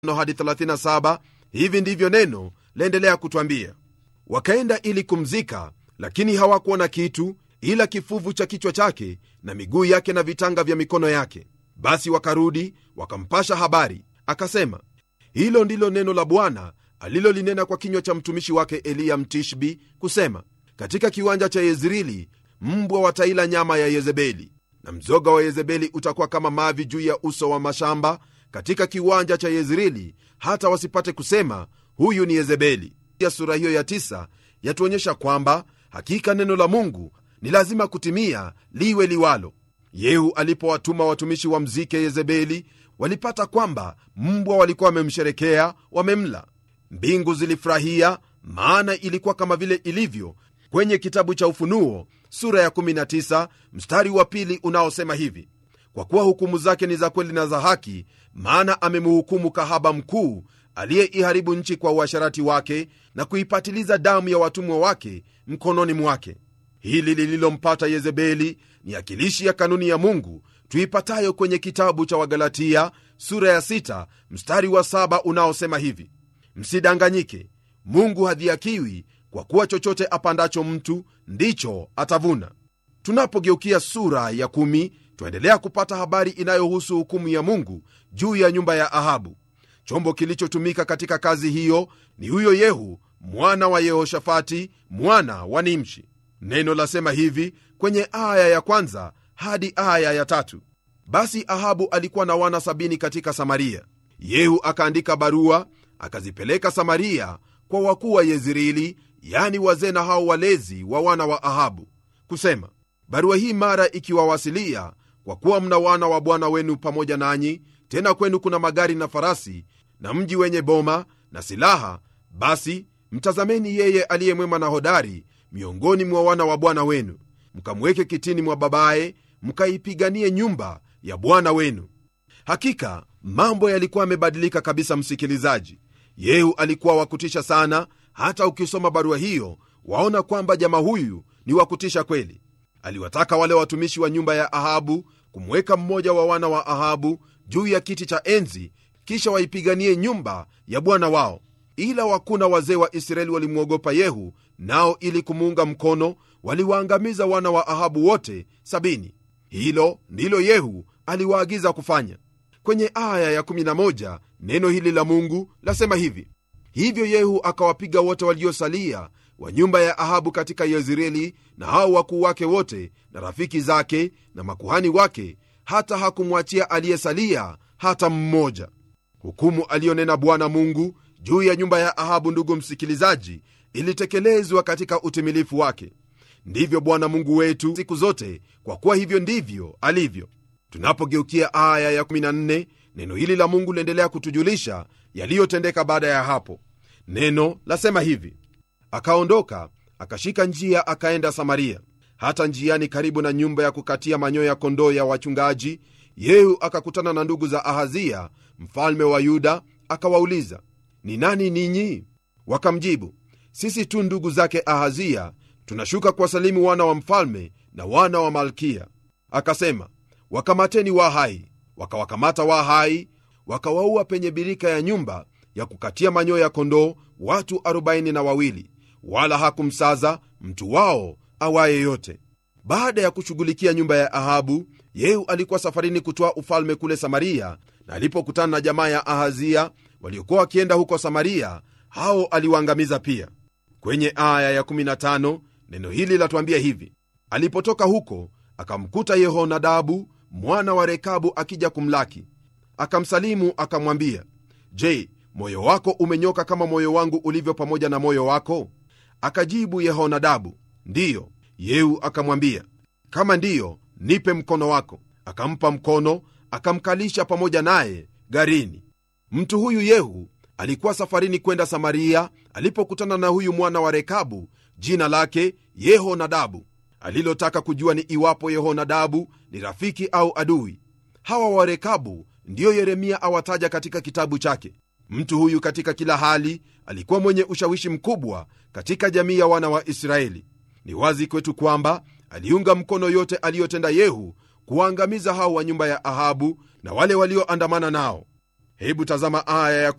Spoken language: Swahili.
hadi 37 hivi ndivyo neno laendelea kutwambia wakaenda ili kumzika lakini hawakuona kitu ila kifuvu cha kichwa chake na miguu yake na vitanga vya mikono yake basi wakarudi wakampasha habari akasema hilo ndilo neno la bwana alilolinena kwa kinywa cha mtumishi wake eliya mtishbi kusema katika kiwanja cha yezreeli mbwa wataila nyama ya yezebeli na mzoga wa yezebeli utakuwa kama mavi juu ya uso wa mashamba katika kiwanja cha yezreeli hata wasipate kusema huyu ni yezebeli ya sura hiyo ya tisa yatuonyesha kwamba hakika neno la mungu ni lazima kutimia liwe liwalo yehu alipowatuma watumishi wa mzike yezebeli walipata kwamba mbwa walikuwa wamemsherekea wamemla mbingu zilifurahia maana ilikuwa kama vile ilivyo kwenye kitabu cha ufunuo sura ya 19 mstari wa pili unaosema hivi kwa kuwa hukumu zake ni za kweli na za haki maana amemhukumu kahaba mkuu aliyeiharibu nchi kwa uasharati wake na kuipatiliza damu ya watumwa wake mkononi mwake hili lililompata yezebeli ni akilishi ya kanuni ya mungu tuipatayo kwenye kitabu cha wagalatia sura ya 6 mstari wa 7 unaosema hivi msidanganyike mungu hadhiakiwi kwa kuwa chochote apandacho mtu ndicho atavuna tunapogeukia sura ya kumi twaendelea kupata habari inayohusu hukumu ya mungu juu ya nyumba ya ahabu chombo kilichotumika katika kazi hiyo ni huyo yehu mwana wa yehoshafati mwana wa nimshi neno lasema hivi kwenye aya ya kwanza hadi aya ya tatu basi ahabu alikuwa na wana sabini katika samaria yehu akaandika barua akazipeleka samaria kwa wakuu wa yezreeli yani wazee na hao walezi wa wana wa ahabu kusema barua hii mara ikiwawasilia kwa kuwa mna wana wa bwana wenu pamoja nanyi tena kwenu kuna magari na farasi na mji wenye boma na silaha basi mtazameni yeye aliye mwema na hodari miongoni mwa wana wa bwana wenu mkamweke kitini mwa babaye mkaipiganie nyumba ya bwana wenu hakika mambo yalikuwa yamebadilika kabisa msikilizaji yehu alikuwa wakutisha sana hata ukisoma barua hiyo waona kwamba jama huyu ni wakutisha kweli aliwataka wale watumishi wa nyumba ya ahabu kumweka mmoja wa wana wa ahabu juu ya kiti cha enzi kisha waipiganie nyumba ya bwana wao ila wakuna wazee wa israeli walimwogopa yehu nao ili kumuunga mkono waliwaangamiza wana wa ahabu wote sabini hilo ndilo yehu aliwaagiza kufanya kwenye aya ya11 neno hili la mungu lasema hivi hivyo yehu akawapiga wote waliosalia wa nyumba ya ahabu katika yezreeli na hao wakuu wake wote na rafiki zake na makuhani wake hata hakumwachia aliyesalia hata mmoja hukumu aliyonena bwana mungu juu ya nyumba ya ahabu ndugu msikilizaji ilitekelezwa katika utimilifu wake ndivyo bwana mungu wetu siku zote kwa kuwa hivyo ndivyo alivyo tunapogeukia aya ya 14 neno hili la mungu liendelea kutujulisha yaliyotendeka baada ya hapo neno lasema hivi akaondoka akashika njia akaenda samaria hata njiani karibu na nyumba ya kukatia manyoya kondoo ya wachungaji yehu akakutana na ndugu za ahazia mfalme wa yuda akawauliza ni nani ninyi wakamjibu sisi tu ndugu zake ahazia tunashuka kuwasalimu wana wa mfalme na wana wa malkia akasema wakamateni wa hai wakawakamata wa hai wakawaua penye birika ya nyumba ya kukatia manyoya kondoo watu arobaini na wawili wala hakumsaza mtu wao awaye yote baada ya kushughulikia nyumba ya ahabu yehu alikuwa safarini kutoa ufalme kule samaria na alipokutana na jamaa ya ahazia waliokuwa wakienda huko samaria hao aliwaangamiza pia kwenye aya ya15 neno hili latuambia hivi alipotoka huko akamkuta yehonadabu mwana wa rekabu akija kumlaki akamsalimu akamwambia je moyo wako umenyoka kama moyo wangu ulivyo pamoja na moyo wako akajibu yehonadabu ndiyo yehu akamwambia kama ndiyo nipe mkono wako akampa mkono akamkalisha pamoja naye garini mtu huyu yehu alikuwa safarini kwenda samaria alipokutana na huyu mwana wa rekabu jina lake yehonadabu alilotaka kujua ni iwapo yehonadabu ni rafiki au adui hawa warekabu ndiyo yeremia awataja katika kitabu chake mtu huyu katika kila hali alikuwa mwenye ushawishi mkubwa katika jamii ya wana wa israeli ni wazi kwetu kwamba aliunga mkono yote aliyotenda yehu kuwaangamiza hao wa nyumba ya ahabu na wale walioandamana nao hebu tazama aya ya